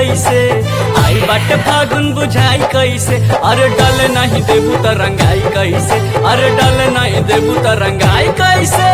कैसे आई बाटे फागुन बुझाई कैसे अरे डल नहीं देबू त रंगाई कैसे अरे डल नहीं देबू त रंगाई कैसे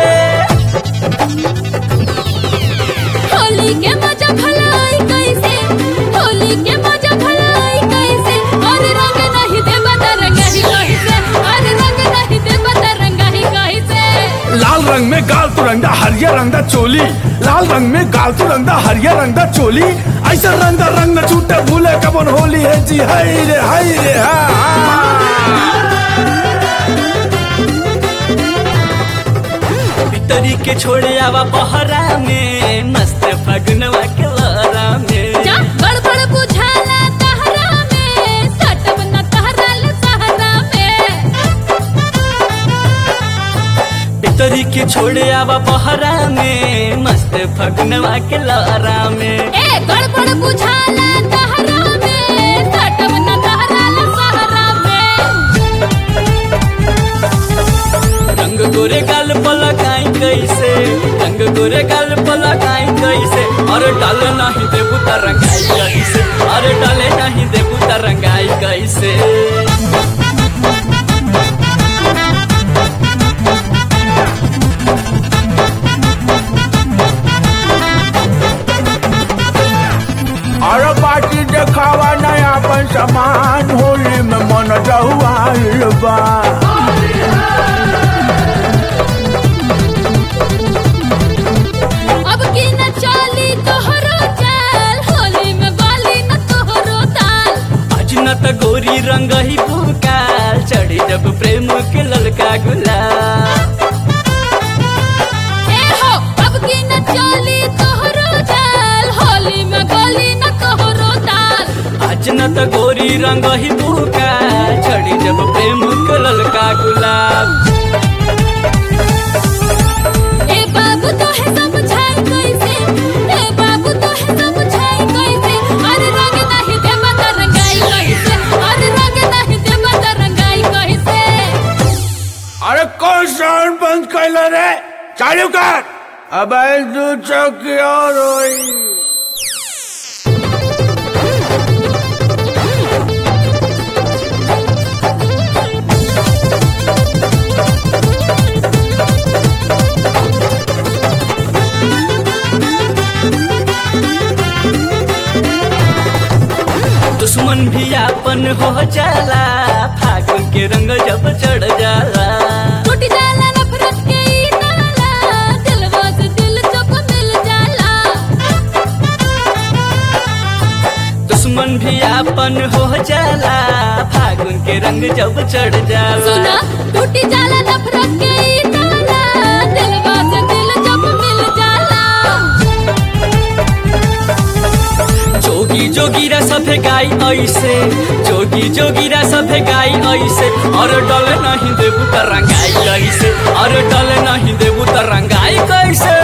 होली के मजा भलाई कैसे होली के मजा भलाई कैसे और रंग नहीं दे बता रंगाही कैसे और रंग नहीं दे बता रंगाही कैसे लाल रंग में गाल तू रंगदा हरियर रंगदा चोली लाल रंग में गाल तू रंगदा हरियर रंगदा चोली ऐसा रंगदा रंग न छूटे भूले कबन होली है जी हाय रे हाय रे हा, भीतरी के छोड़े आवा बहरा में मस्त फगुनवा के लहरा में जा गड़बड़ बुझाला तहरा में सटब न तहराल सहरा में भीतरी के छोड़े आवा बहरा में मस्त फगुनवा के लहरा में ए गड़बड़ बुझाला तहरा में सटब न तहराल सहरा में रंग गोरे गाल पलकाई कैसे रंग गोरे गाल पलकाई कैसे अरे डाले नहीं देबू त रंगाई कैसे अरे डाले नहीं देबू त रंगाई कैसे अरे पार्टी देखावा नया अपन सामान होली में मन जहुआइल बा अब की न चाली तोहरो चाल होली में बाली न तोहरो ताल आज न त गोरी रंग ही पुकार चढ़ी जब प्रेम के ललका गुलाब ए हो अब की न चाली तोहरो चाल होली में बाली न तोहरो ताल आज न त गोरी रंग ही पुकार चढ़ी जब प्रेम के ललका गुलाब ए बाबू तो है समझाई कैसे ए बाबू तो है समझाई कैसे अरे रंग नहीं दे मत रंगाई कैसे अरे रंग नहीं दे मत रंगाई कैसे अरे कौन साउंड बंद कैल रे चालू कर अब दू चौकी और होई दुश्मन भी आपन हो जाला फागुन के रंग जब चढ़ जाला टूट जाला नफरत के ई नाला दिलवा से दिल जब मिल जाला दुश्मन भी आपन हो जाला फागुन के रंग जब चढ़ जाला सुना टूट जाला नफरत के ई नाला दिलवा से दिल जब मिल जाला जोगी जोगीरा सभे गाई ऐसे जोगी जोगीरा सभे गाई ऐसे और डल नहीं देबू त रंगाई कैसे और डल नहीं देबू त रंगाई कैसे